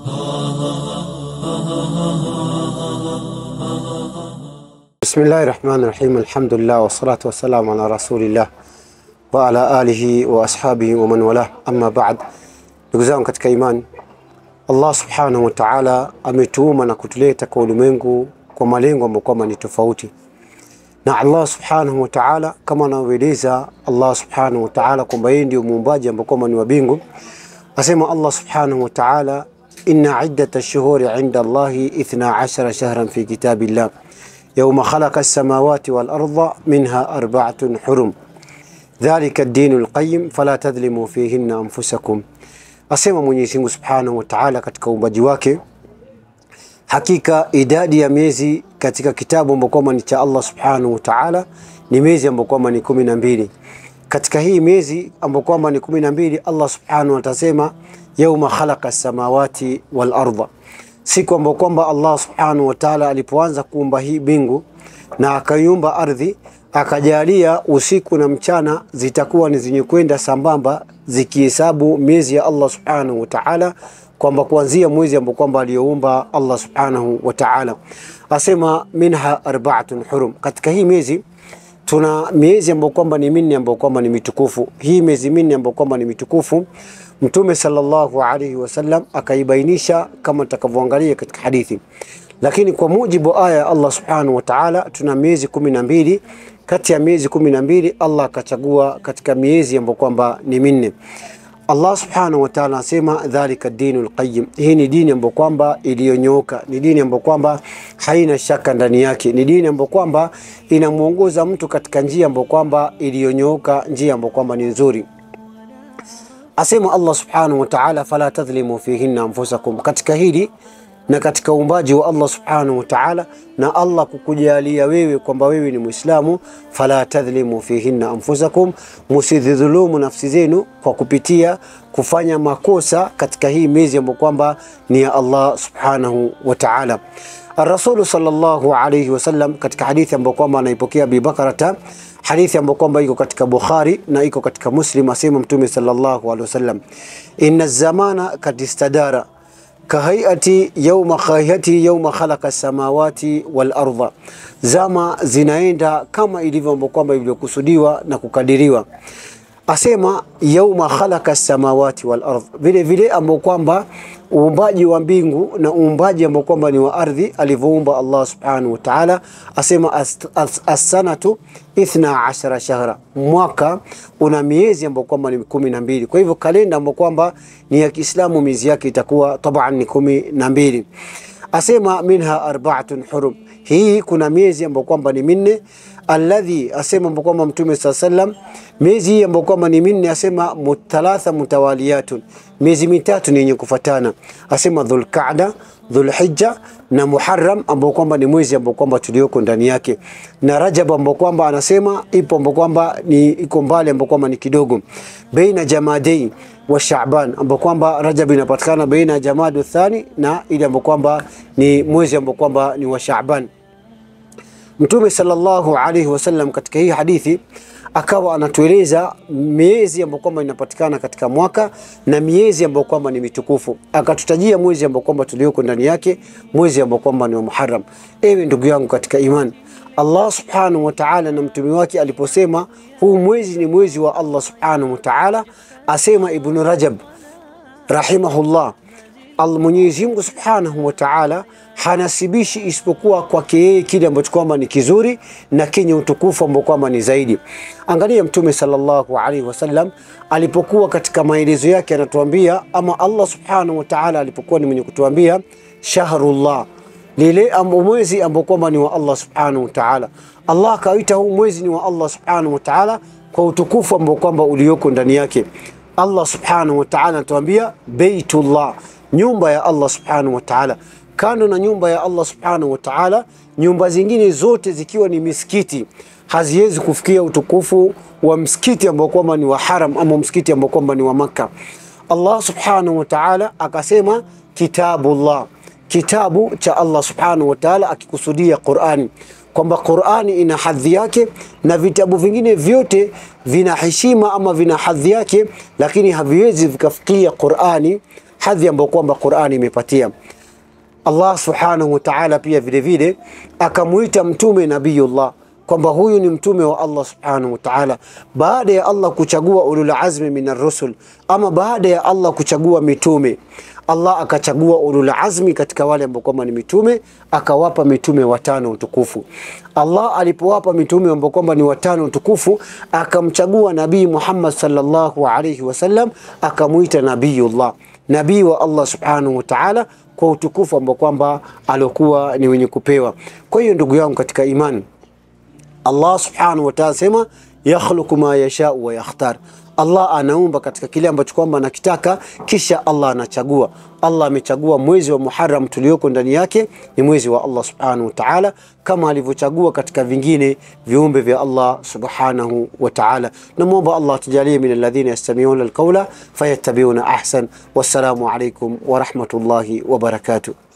Bismillahi rahmani rahim, alhamdulillah wassalatu wassalamu ala rasulillah wa ala alihi wa ashabihi wa man wala, amma ba'd. Ndugu zangu katika imani, Allah subhanahu wa ta'ala ametuuma na kutuleta kwa ulimwengu kwa malengo ambayo kwamba ni tofauti, na Allah subhanahu wa ta'ala kama anavyoeleza Allah subhanahu wa ta'ala kwamba yeye ndio muumbaji ambao kwamba ni wa mbingu, asema Allah subhanahu wa ta'ala inna iddata ash-shuhuri 'inda Allahi 12 shahran fi kitabillah yauma khalaqa as-samawati wal arda minha arba'atun hurum dhalika ad-dinu al-qayyim fala tadhlimu fihinna anfusakum, asema Mwenyezi Mungu Subhanahu wa Ta'ala katika uumbaji wake, hakika idadi ya miezi katika kitabu ambacho kwamba ni cha Allah Subhanahu wa Ta'ala ni miezi ambayo kwamba ni kumi na mbili. Katika hii miezi ambayo kwamba ni kumi na mbili, Allah Subhanahu wa Ta'ala asema yauma khalaqa as-samawati wal arda siku ambayo kwamba Allah subhanahu wa ta'ala alipoanza kuumba hii bingu na akaiumba ardhi, akajalia usiku na mchana zitakuwa ni zenye kwenda sambamba, zikihesabu miezi ya Allah subhanahu wa ta'ala, kwamba kuanzia mwezi ambao kwamba aliyoumba Allah subhanahu wa ta'ala, asema minha arba'atun hurum. Katika hii miezi tuna miezi ambayo kwamba ni minne ambayo kwamba ni mitukufu. Hii miezi minne ambayo kwamba ni mitukufu Mtume sallallahu alaihi wasallam akaibainisha kama tutakavyoangalia katika hadithi, lakini kwa mujibu wa aya ya Allah subhanahu wa ta'ala tuna miezi kumi na mbili. Kati ya miezi kumi na mbili Allah akachagua katika miezi ambayo kwamba ni minne. Allah subhanahu wa ta'ala anasema dhalika dinul qayyim, hii ni dini ambayo kwamba iliyonyooka, ni dini ambayo kwamba haina shaka ndani yake, ni dini ambayo kwamba inamuongoza mtu katika njia ambayo kwamba iliyonyooka, njia ambayo kwamba ni nzuri. Asema Allah subhanahu wa ta'ala, fala tadhlimu fihinna anfusakum, katika hili na katika uumbaji wa Allah subhanahu wa ta'ala, na Allah kukujalia wewe kwamba wewe ni Muislamu, fala tadhlimu fihinna anfusakum, musidhulumu nafsi zenu kwa kupitia kufanya makosa katika hii miezi ambayo kwamba ni ya Allah subhanahu wa ta'ala. Ar-Rasul sallallahu alayhi wasallam katika hadithi ambayo kwamba anaipokea Abi Bakrata hadithi ambayo kwamba iko katika Bukhari na iko katika Muslim, asema Mtume sallallahu alaihi wasallam, inna zamana kad istadara kahayati yawma khayati yawma khalaqa samawati wal arda, zama zinaenda kama ilivyo ambayo kwamba ilivyokusudiwa na kukadiriwa. Asema yauma khalaqa samawati wal ardh, vile vile ambao kwamba uumbaji wa mbingu na uumbaji ambao kwamba ni wa ardhi alivyoumba Allah subhanahu wa ta'ala. Asema as-sanatu ithna ashara shahra, mwaka una miezi ambao kwamba ni kumi na mbili. Kwa hivyo kalenda ambao kwamba ni ya Kiislamu miezi yake itakuwa taban ni kumi na mbili. Asema minha arba'atun hurum, hii kuna miezi ambao kwamba ni minne alladhi asema ambao kwamba Mtume saa sallam miezi hii ambao kwamba ni minne, asema mutalatha mutawaliyatun, miezi mitatu ni yenye kufatana. Asema Dhulqaada, Dhulhijja na Muharram ambao kwamba ni mwezi ambao kwamba tulioko ndani yake, na Rajab ambao kwamba anasema ipo ambao kwamba ni iko mbali ambao kwamba ni kidogo, baina Jamadei wa Shaaban ambao kwamba Rajab inapatikana baina Jamadu thani na ile ambao kwamba ni mwezi ambao kwamba ni wa Shaaban. Mtume sallallahu alaihi wasallam katika hii hadithi akawa anatueleza miezi ambayo kwamba inapatikana katika mwaka na miezi ambayo kwamba ni mitukufu. Akatutajia mwezi ambao kwamba tulioko ndani yake, mwezi ambao kwamba ni wa Muharram. Ewe ndugu yangu katika imani, Allah subhanahu wa ta'ala na mtume wake aliposema huu mwezi ni mwezi wa Allah subhanahu wa ta'ala, asema Ibn Rajab rahimahullah Mwenyezi Mungu Subhanahu wa Ta'ala hanasibishi isipokuwa kwake yeye kile ambacho kwamba ni kizuri na kenye utukufu ambao kwamba ni zaidi. Angalia Mtume sallallahu alaihi wasallam alipokuwa katika maelezo yake anatuambia, ama Allah Subhanahu wa Ta'ala alipokuwa ni mwenye kutuambia shahrullah, lile mwezi ambao kwamba ni wa Allah Subhanahu wa Ta'ala. Allah akaita huu mwezi ni wa Allah Subhanahu wa Ta'ala kwa utukufu ambao kwamba ulioko ndani yake. Allah Subhanahu wa Ta'ala anatuambia Baitullah nyumba ya Allah subhanahu wa ta'ala. Kando na nyumba ya Allah subhanahu wa ta'ala, nyumba zingine zote zikiwa ni misikiti haziwezi kufikia utukufu wa msikiti ambao kwamba ni wa haram ama msikiti ambao kwamba ni wa Makka. Allah subhanahu wa ta'ala akasema kitabullah, kitabu cha Allah subhanahu wa ta'ala, akikusudia Qur'ani kwamba Qur'ani ina hadhi yake na vitabu vingine vyote vina heshima ama vina hadhi yake, lakini haviwezi vikafikia Qur'ani hadhi ambayo kwamba Qur'ani imepatia. Allah subhanahu wa ta'ala pia vile vile akamuita mtume nabiyullah kwamba huyu ni mtume wa Allah subhanahu wa ta'ala, baada ya Allah kuchagua ulul azmi minar rusul, ama baada ya Allah kuchagua mitume Allah akachagua ulul azmi katika wale ambao kwamba ni mitume, akawapa mitume watano utukufu. Allah alipowapa mitume ambao kwamba ni watano utukufu, akamchagua Nabii Muhammad sallallahu alayhi wasallam, akamuita nabiyullah, nabii wa Allah subhanahu wa ta'ala, kwa utukufu ambao kwamba aliokuwa ni wenye kupewa. Kwa hiyo ndugu yangu katika imani, Allah subhanahu wa ta'ala sema yakhluqu ma yashau wa yakhtar Allah anaumba katika kile ambacho kwamba anakitaka, kisha Allah anachagua. Allah amechagua mwezi wa Muharram tulioko ndani yake ni mwezi wa Allah subhanahu wa ta'ala, kama alivyochagua katika vingine viumbe vya Allah subhanahu wa ta'ala. Namwomba Allah tujalie min alladhina yastami'una alqawla fayattabi'una ahsan. Wassalamu alaykum wa rahmatullahi wa barakatuh.